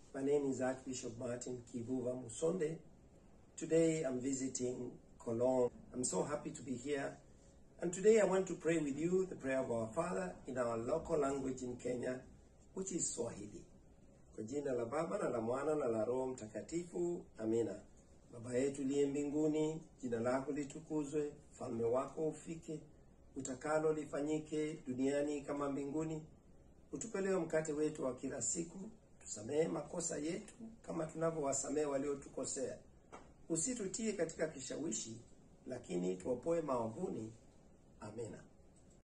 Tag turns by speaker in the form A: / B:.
A: My name is Archbishop Martin Kivuva Musonde. Today I'm visiting Cologne. I'm so happy to be here. And today I want to pray with you the prayer of our Father in our local language in Kenya, which is Swahili. Kwa jina la Baba na la Mwana na la Roho Mtakatifu, amina. Baba yetu liye mbinguni, jina lako litukuzwe, ufalme wako ufike, utakalo lifanyike duniani kama mbinguni. Utupe leo mkate wetu wa kila siku, tusamehe makosa yetu kama tunavyowasamehe waliotukosea, usitutie katika kishawishi, lakini tuopoe maovuni. Amina.